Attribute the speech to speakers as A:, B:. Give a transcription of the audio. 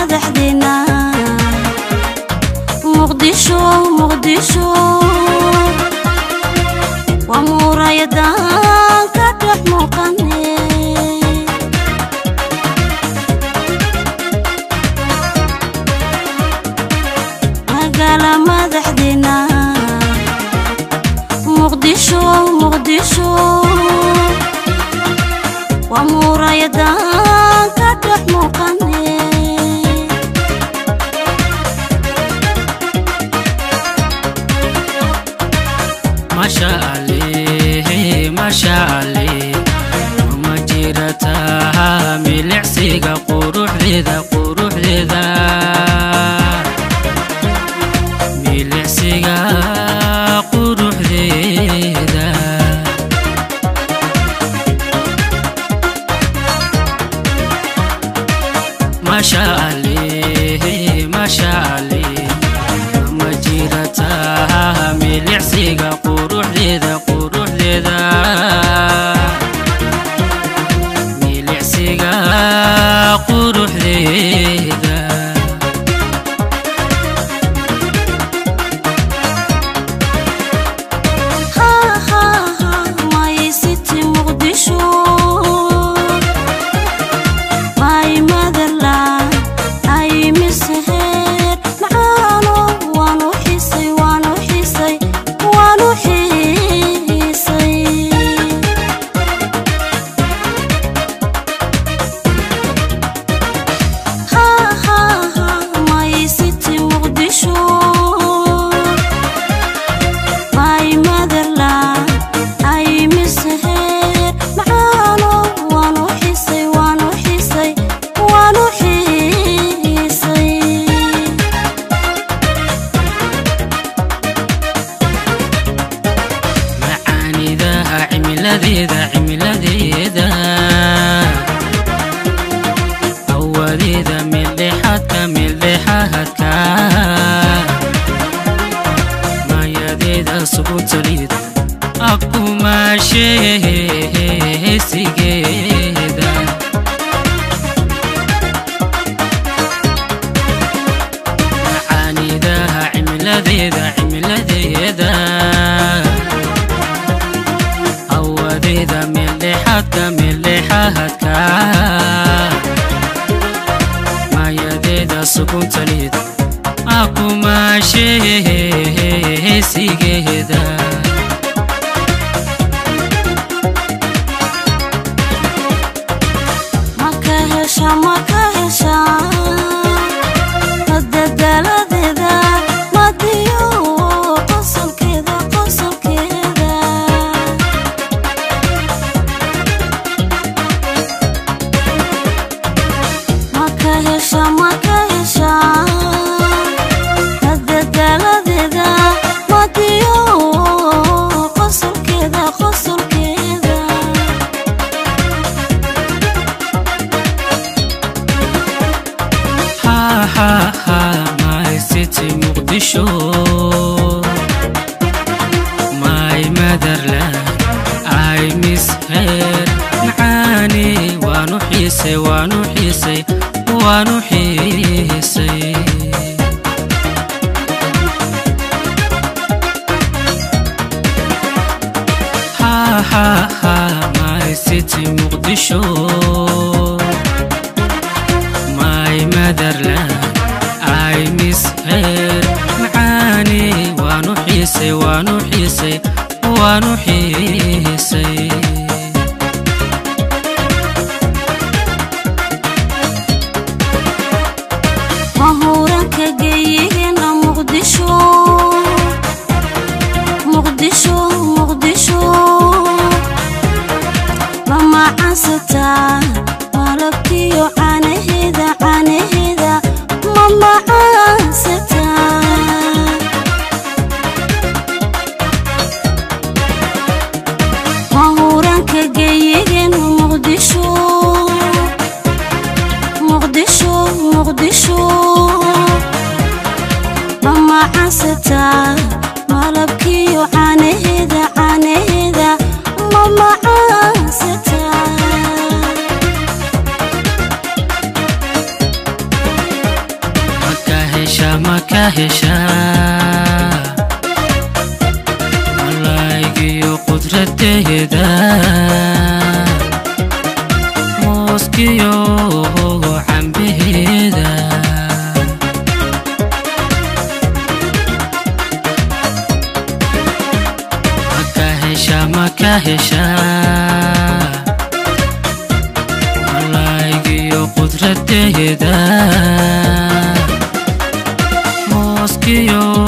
A: madaxdeena muqdisho muqdisho waa muurayadan ka dhex muuqane magaala madaxdeena muqdisho muqdisho waa muurayadan ka dhex muuqane
B: masha alle masha alle ma jirata milicsiga quruxdeeda quruxdeeda milicsiga quruxdeeda masha alle masha alle ma jirata milicsiga quruxdeeda quruxdeeda milicsiga quruxdeeda
A: my city muqdisho my motherland ay miseheer macaano waanu xisay waanu xisay waanu xiisay my city muqdisho my motherland ay miseheer macaano waanu xisay waanu xisay waanu xiisay
B: macaanidaha cimiladeeda cimiladeeda awadeeda meeldhexaadka meeldhexaadka maayadeeda subutaliid akumaasheesigeeda macaanidaha cimiladeeda cimiladeeda awadeeda meeldhexaadka meeldhexaadka maayadeeda suguntaliid akumaasheesigeeda
A: maka hesha maka hesha madadaladeeda madiyo qosolkeeda qosolkeeda maka hesha maka hesha madadaladeeda madiyo qosolkeeda qosolkeeda
B: ha ha ha my city muqdisho my motherland I miss her macaani waanu xiisay waanu xiisay waanu xiisay ha ha ha my city muqdisho my motherland I miss her macaani waanu xiisay waanu xiisay waanu xiisay
A: mahuuranka geeyihiina muqdisho muqdisho muqdisho ma macaansataa malabkiyo caanaheeda caanaheeda ma macaansataa mahu
B: ka heshaa malaygiyo qudradeeda mooskiyo cambaheeda maka heshaa maka heshaa malaygiyo qudradeeda mooskiyo